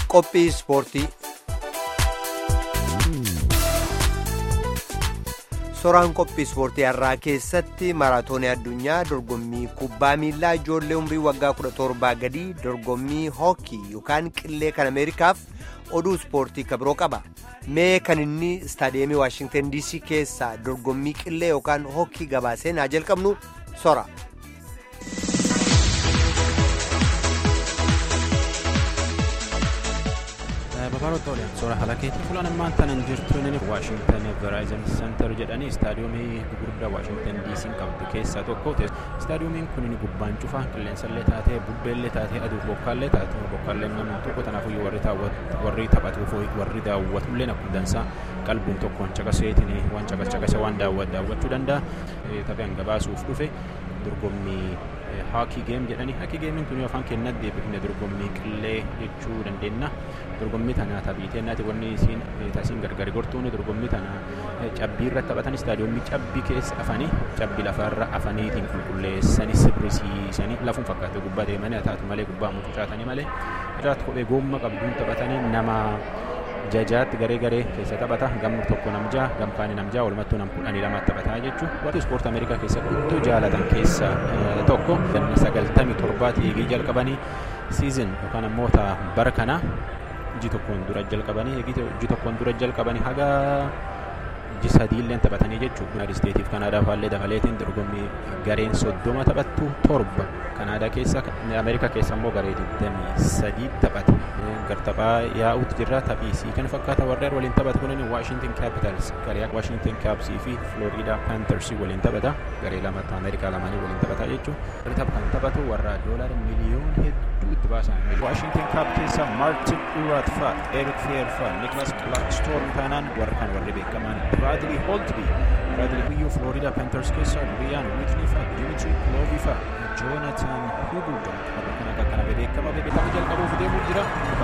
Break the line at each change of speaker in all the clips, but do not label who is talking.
Qophii ispoortii. Soraan qophii ispoortii har'aa keessatti maraatoonii addunyaa dorgommii kubbaa miilaa ijoollee umrii waggaa 17 gadii dorgommii hookii yookaan qillee kan ameerikaaf oduu ispoortii kabiroo qaba. Mee kan inni istaadiyeemii Waashingtan DC keessaa dorgommii qillee yookaan hookii gabaasee naa jalqabnu sora.
Babaroota oliyaan suura halakeetii fuulaan ammaan tanan jirtuun Waashingtan Verizon Center jedhanii istaadiyoomii gurguddaa Waashingtan DC qabdu keessaa tokko ta'e istaadiyoomiin kun gubbaan cufaa qilleensallee taatee bubbeellee taatee aduu bokkaallee taatee bokkaalleen nama tokko tanaafuyyuu warri taphatuuf warri daawwatullee akkuma dansaa qalbuun tokkoon caqaseetiin waan caqascaqase waan daawwachuu danda'a tapheen gabaasuuf dhufe dorgommii haakii geem jedhanii haakii geemiin kun afaan keenyaan deebifne dorgommii qillee jechuu dandeenya dorgommii tana taphiiteennaati wanni isiin tasiin gargari gortuun dorgommii tana cabbii irratti taphatan istaadiyoomii cabbii keessa afanii cabbii lafarra afaniitiin qulqulleessanii sirrisiisanii lafuun fakkaate gubbaa deemanii taatu malee gubbaa mucucaatanii malee irratti kophee goomma qabduun taphatanii nama jajaatti garee garee keessa taphata gamni tokko namjaa gamkaani namjaa walumattuu nam kudhanii lama taphataa jechuun warri ispoortii ameerikaa keessa guddoo jaalatan keessa tokko sagaltamii torbaatti eegii jalqabanii siizin yookaan ammoo bara kana iji tokkoon dura jalqabanii iji tokkoon dura jalqabanii haga iji sadiillee taphatanii jechuudha. Yuunaayitid Isteetiif Kanaadaa faallee dabaleetiin dorgommii gareen soddoma taphattu torba Kanaadaa keessa Ameerikaa keessa immoo garee 23 taphata. Gartaphaa yaa'uutu jira taphiisii kan fakkaata warreen waliin taphatu kunin Washington Capitals garee Washington Capsii fi Florida Panthers waliin taphata garee lamatti Ameerikaa lamaanii waliin taphata jechuudha. Warri tapha kan taphatu warra doolaara miliyoon hedduu itti baasan. Washington Cap keessa Martin Uraat fa'a, Eric Fair fa'a, Nicholas Blackstone taanaan warra kan warri beekaman Bradley Holtby, Bradley Biyyoo Florida Panthers keessa Ryan Whitney fa'a, Dimitri Plovi fa'a, Jonathan Hubuda warra kan akka kana beekama beekama jalqabuuf deemuu jira.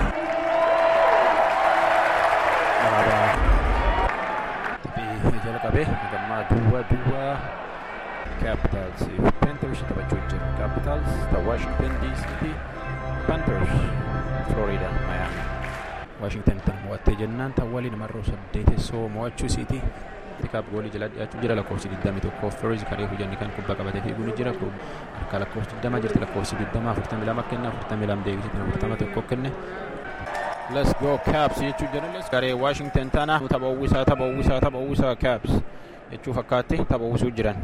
jalqabe gammaa duwwaa duwwaa Capitals Panthers taphachuu jira. Capitals ta Washington DC fi Panthers Florida Miami. Washington tan mo'attee jennaan tan waliin marroo saddeetessoo mo'achuu isiiti. Xiqqaaf goolii jala dhiyaachuu jira lakkoofsi 21 Firiz karee hojjanni kan kubbaa qabatee fiiguu jira. Harka lakkoofsi 20 jirti lakkoofsi 20 42 kenna 42 deebisitti 41 kenne. Let's go Caps jechuu jedhanis garee Washington tana tapha uwwisaa tapha uwwisaa tapha uwwisaa Caps jechuu fakkaatti tapha uwwisuu jiran.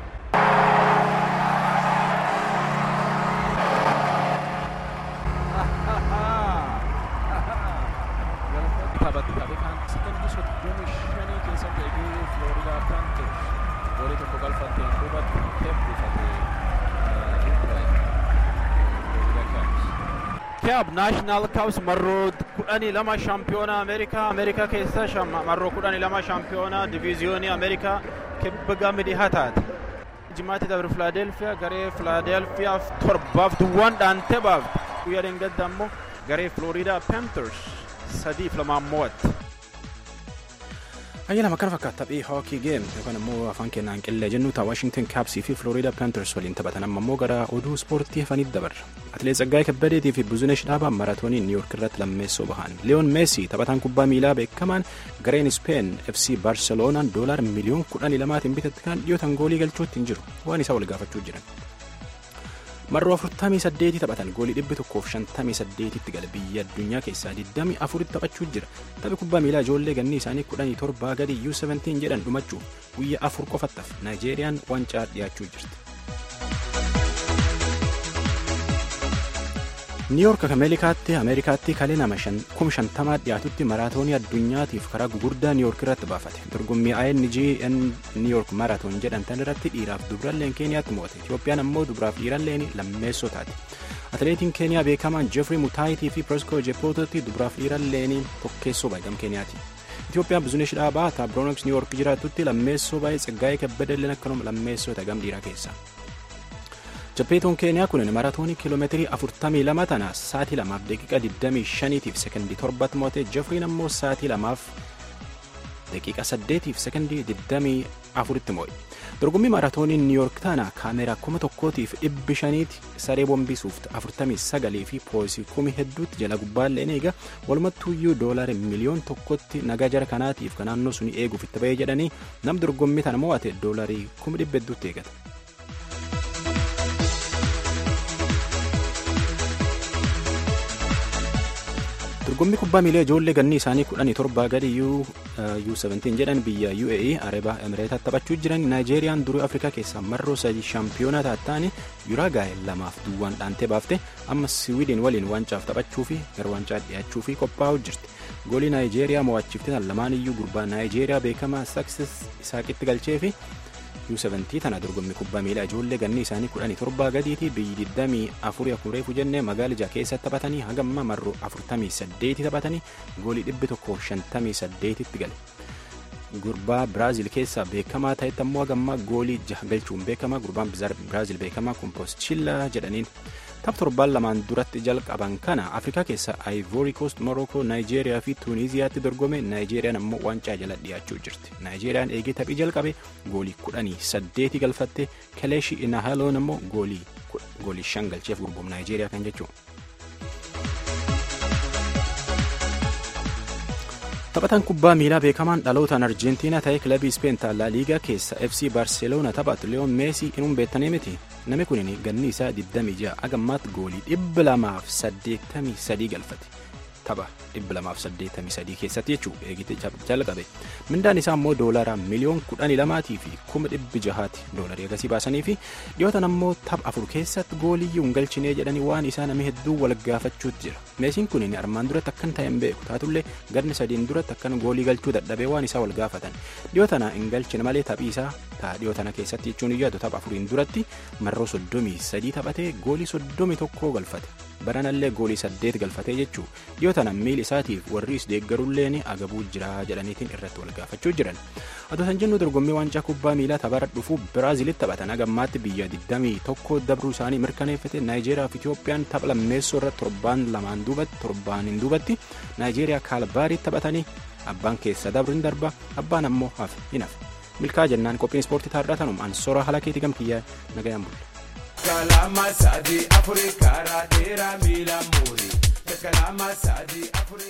Kaab naashinaal kaabs marroo kudhanii lama shaampiyoonaa Ameerikaa Ameerikaa keessa marroo kudhanii lama shaampiyoonaa diviiziyoonii Ameerikaa kibba gama dhihaa taate. Jimaatti dabre Filaadelfiyaa garee Filaadelfiyaaf torbaaf duwwaan dhaantee baafte guyyaa dheengadda ammoo garee Floriidaa Panthers sadiif lamaan mo'atte. Ayyaana makkana fakkaata taphii hookii geem yookaan immoo afaan keenyaan qillee jennu ta'a Washington Capsii fi Florida Panthers waliin taphatan amma immoo gara oduu ispoortii hafaniif dabarra. Atileet Tsaggaayee Kabbadeetii fi Buzunesh Dhaabaa maraatoonii Niiyork irratti lammeessoo bahan. Leeyoon Meesii taphataan kubbaa miilaa beekamaan gareen Speen FC Barceloonaan doolaar miliyoon kudhanii lamaatiin bitatte kan dhiyootan goolii galchuutti hin jiru waan isaa wal gaafachuu jiran. marroo 48 taphatan goolii 158 tti gala biyya addunyaa keessaa 24 taphachuu jira taphi kubbaa miilaa ijoollee ganni isaanii 17 gadi U17 jedhan dhumachuuf guyyaa afur qofattaaf naayijeeriyaan wancaa dhiyaachuu jirti. niiyoork ameerikaatti ameerikaatti kalee nama kum shantamaa dhiyaatutti maraatoonii addunyaatiif karaa gugurdaa niiyoork irratti baafate dorgommii INGN niiyoork maraatoon jedhamtan irratti dhiiraaf dubralleen keeniyaatti mo'ate itiyoophiyaan ammoo dubraaf dhiiralleen lammeessoo taate atileetiin keeniyaa beekamaan jeefrii mutaayitii fi presko jepootatti dubraaf dhiiralleen tokkeessoo baay'am keeniyaati itiyoophiyaan bizinesh dhaabaa taabiroonoks niiyoork jiraatutti lammeessoo baay'ee tsaggaa'ee kabbadelleen akkanuma lammeessoo tagam dhiiraa keessa. Jappeetoon keeniyaa kun maraatoonii kiiloomeetirii 42 tana sa'aatii 2 daqiiqa 25 tiif sekondii 7 mo'ate Jeffriin ammoo sa'aatii 2 daqiiqa 8 tiif sekondii afuritti moo'e. dorgommii maaraatoonii niiyork tana kaameraa kuma tokkootiif dhibbi shaniiti saree bombisuuf afurtamii sagalii fi poolisii kumi hedduutti jala gubbaallee eega walumattuuyyuu doolaari miliyoon tokkotti nagaa jara kanaatiif kan naannoo suni eeguuf itti ba'ee jedhanii nam dorgommii tana mo'ate doolaarii kuma dhibba hedduutti eegata. dorgommii kubbaa miilaa ijoollee ganni isaanii kudhanii torbaa gadi U17 jedhan biyya UAE Arabaa Emireetaa taphachuu jiran Naayijeeriyaan durii Afrikaa keessaa marroo sadii shaampiyoonaa taataanii Yuraagaay lamaaf duwwaan dhaantee baafte amma Siwiidin waliin wancaaf taphachuu fi gara wancaa dhiyaachuu fi qophaa'uu jirti. Goolii Naayijeeriyaa mo'achiiftan lamaan iyyuu gurbaa Naayijeeriyaa beekamaa Saksis Isaaqitti galchee fi U17 tana dorgommii kubbaa miilaa ijoollee ganni isaanii kudhanii torbaa gadiiti biyyi 24 akkuma reefu jennee magaala ijaa keessatti taphatanii hagamma marroo 48 taphatanii goolii 158 tti gale. Gurbaa Biraazil keessaa beekamaa ta'etti ammoo hagamma goolii jaha galchuun beekama gurbaan Biraazil beekamaa Kompoostchillaa jedhaniin. Tapha torbaan lamaan duratti jalqaban kana Afrikaa keessaa Ivory Coast, Morocco, Naayijeeriyaa fi Tuuniiziyaatti dorgome Naayijeeriyaan ammoo wancaa jala dhiyaachuu jirti. Naayijeeriyaan eegee taphii jalqabe goolii kudhanii saddeeti galfatte Keleeshi Inahaloon ammoo goolii shan galcheef gurbuum Naayijeeriyaa kan jechuudha. Taphataan kubbaa miilaa beekamaan dhalootaan Arjentiinaa ta'ee kilabii Speen laa liigaa keessa FC Barceloona taphatu Leon Meesii inuun beektanii miti. Namni kun ganni isaa 26 agammaatti goolii 283 galfate. Tapha 283 keessatti jechuudha eegite jalqabe. Mindaan isaa immoo doolaara miliyoon 12 fi 1600 doolarii agasii baasanii fi dhiyootan ammoo tapha afur keessatti goolii hin galchinee jedhanii waan isaa namni hedduu wal gaafachuutti jira. Meesiin kun armaan duratti akkan ta'e hin beeku taatullee ganni sadiin duratti akkan goolii galchuu dadhabee waan isaa wal gaafatan. Dhiyootana hin galchine malee taphii isaa ta'a dhiyootana keessatti jechuun iyyatu tapha afuriin duratti marroo soddomii sadii taphatee goolii soddomii tokkoo galfate. Baranallee goolii saddeet galfatee jechuu dhiyootana miil isaatiif warri is deeggarulleen agabuu jira jedhaniitiin irratti wal gaafachuu jiran. Atoo san jennu dorgommii waancaa kubbaa miilaa taphaara dhufuu Biraazilitti taphatan agammaatti biyya 21 dabruu isaanii mirkaneeffate Naayijeeriyaa fi Itiyoophiyaan tapha lammeessoo irratti torbaan lamaan duubatti torbaaniin duubatti Naayijeeriyaa kaalbaariitti taphatanii abbaan keessa dabru hin darba abbaan ammoo hafe hin hafe. Milkaa jennaan qophiin ispoortii taarraa tanum ansoora haala keetii gamkiyyaa nagayaan bulle. Kalama sadii afurii karaa dheeraa miila muurii. Kalama sadii afurii.